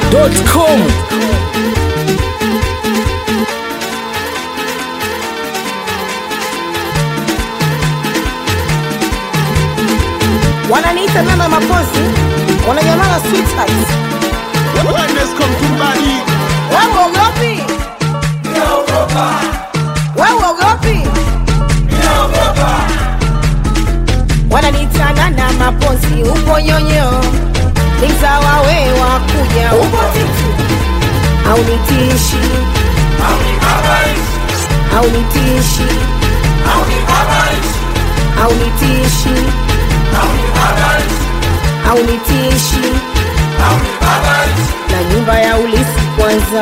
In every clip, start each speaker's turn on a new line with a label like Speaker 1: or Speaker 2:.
Speaker 1: dachimsafi.com
Speaker 2: wananiita mama mapozi wananyamala sweetheart wewe uogopi wewe uogopi wananiitana na mapozi upo nyonyo ni mzawa we wa kuja upo titu au nitishi au nitishi au nitishi au nitishi na nyumba ya ulisi kwanza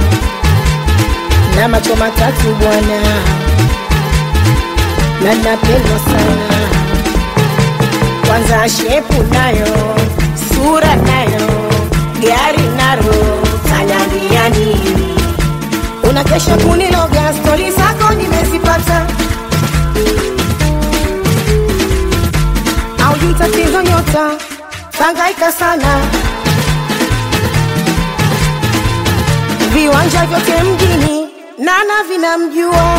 Speaker 2: na macho matatu bwana na napendwa sana kwanza shepu nayo sura nayo gari naro tanambia nini unakesha kuniloga stori zako nimezipata au jui tatizo nyota tangaika sana viwanja vyote mjini nana vinamjua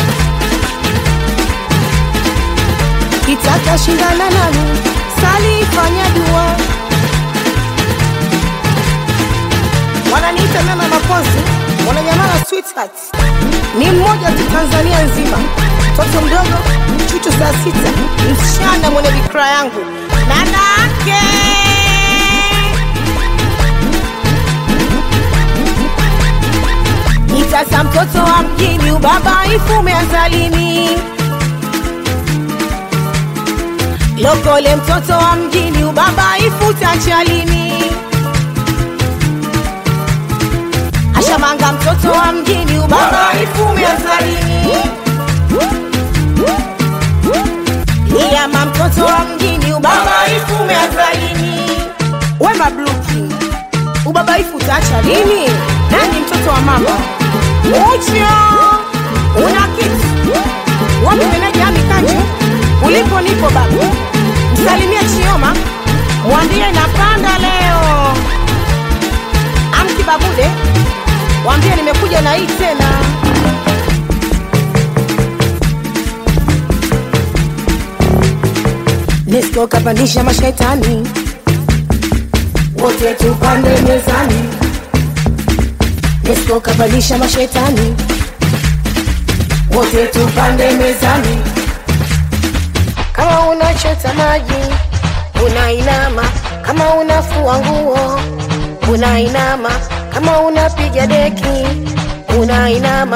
Speaker 2: kitaka shindana nami salifanya dua wananiita mama mapozi wananyamala sweetheart ni mmoja tu tanzania nzima mtoto mdogo chuchu saa sita msichana mwenye vikra yangu nanake nitasa mtoto wa mjini ubabaifu umeazalini lokole mtoto wa mjini ubabaifu tachalini ashamanga mtoto wa mjini ubabaifu umeazalini Iyama mtoto wa mjini ubabaifu umeazalini wema bluki ubabaifu utaacha lini nani mtoto wa mama ucho una kitu wapi meneja amikanju ulipo nipo baba msalimie chioma mwambie napanda leo amki babude mwambie nimekuja na hii tena Nesco kapandisha mashetani wote tupande mezani. Nesco kapandisha mashetani wote tupande mezani. Kama unachota maji unainama, kama unafua nguo unainama, kama unapiga deki unainama.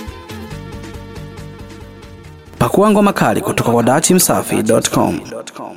Speaker 1: pakua ngoma kali kutoka kwa dachimsafi.com